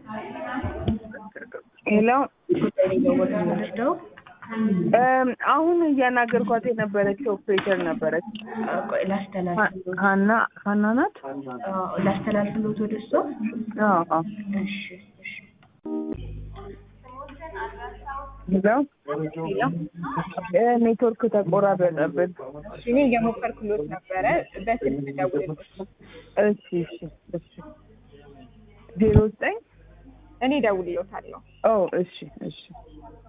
ሄሎ ወስደው እም፣ አሁን እያናገርኳት የነበረች ኦፕሬተር ነበረች። ላስተላልፍ ሀና ሀና ናት። ላስተላልፍሎት ወደ እሷ አዎ አዎ። እሺ እሺ ሄሎ እ፣ ኔትወርክ ተቆራረጠብን። እኔ እየሞከርኩሎት ነበረ በስልክ ደውልልሽ። እሺ እሺ እሺ ዜሮ ዘጠኝ እኔ ደውልሎታለሁ። ኦ እሺ እሺ